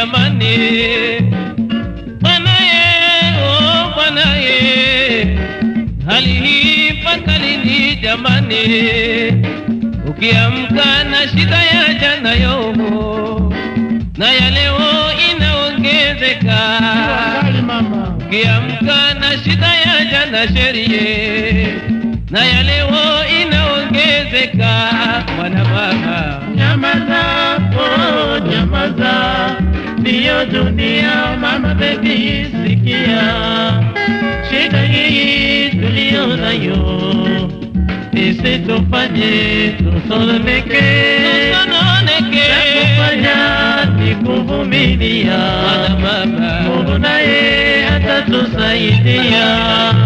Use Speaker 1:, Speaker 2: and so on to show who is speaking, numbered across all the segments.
Speaker 1: jamani bwanaye oh bwanaye hali hii mpaka lini jamani ukiamka na shida ya jana yo na ya leo inaongezeka
Speaker 2: Angali mama,
Speaker 1: ukiamka na shida ya jana sherie na ya leo inaongezeka mwana mama
Speaker 2: nyamaza, oh nyamaza, ndiyo dunia mama, bebi sikia, shida hii tuliyo nayo isitufanye tusononeke,
Speaker 1: usononeke
Speaker 2: kufanya ni kuvumilia,
Speaker 1: mwana mama
Speaker 2: Mungu naye atatusaidia.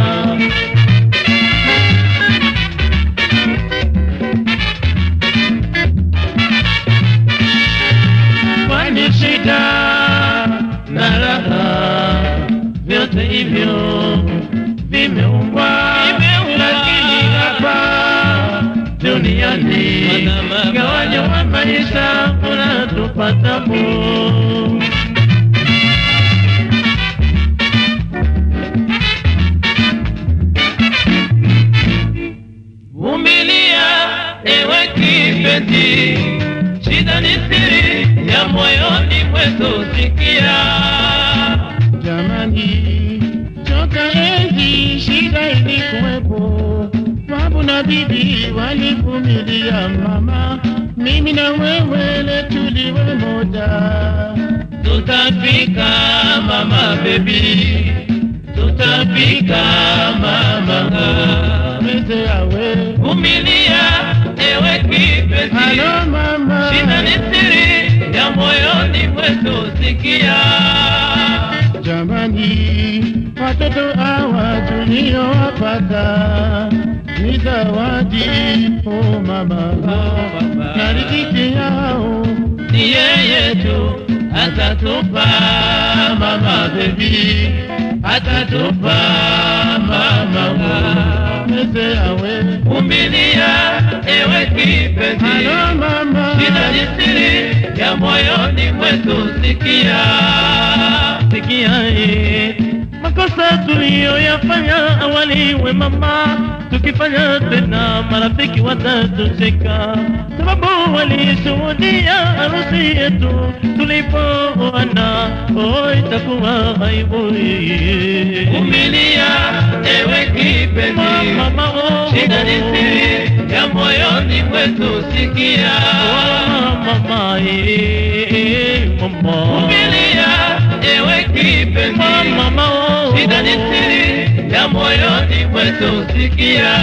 Speaker 2: kwani shida na raha vyote hivyo vimeumbwa,
Speaker 1: Vimeumbwa.
Speaker 2: lakini hapa duniani
Speaker 1: Mwana mama.
Speaker 2: gawanyo wa maisha unatupata bu
Speaker 1: vumilia ewe kipenzi shida ni siri ya moyoni mwetu sikia
Speaker 2: Jamani, toka enzi shida ilikuwepo, babu na bibi walivumilia mama, mimi na wewe le tuliwe moja.
Speaker 1: tutafika mama bebi tutafika mama
Speaker 2: Mete awe,
Speaker 1: vumilia ewe kipenzi
Speaker 2: halo mama,
Speaker 1: shida ni siri ya moyoni mwetu sikia
Speaker 2: jamani, watoto hawa tuliowapata ni zawadi, oh mama, na riziki yao
Speaker 1: ni yeye tu atatupa mama bebi atatupa mama
Speaker 2: mete awe.
Speaker 1: vumilia ewe kipenzi
Speaker 2: Halo mama,
Speaker 1: shida ni siri ya moyoni mwetu sikia
Speaker 2: sikia eh, makosa tuliyoyafanya awali, we mama, tukifanya tena marafiki watatucheka, sababu walishuhudia harusi yetu tulipoana, oh, itakuwa aibu eh.
Speaker 1: vumilia ewe kipenzi
Speaker 2: mama, oh,
Speaker 1: shida ni siri ya moyoni mwetu sikia
Speaker 2: oh, mama, eh, mama,
Speaker 1: vumilia ewe kipenzi
Speaker 2: mama, oh,
Speaker 1: shida ni siri ya moyoni mwetu sikia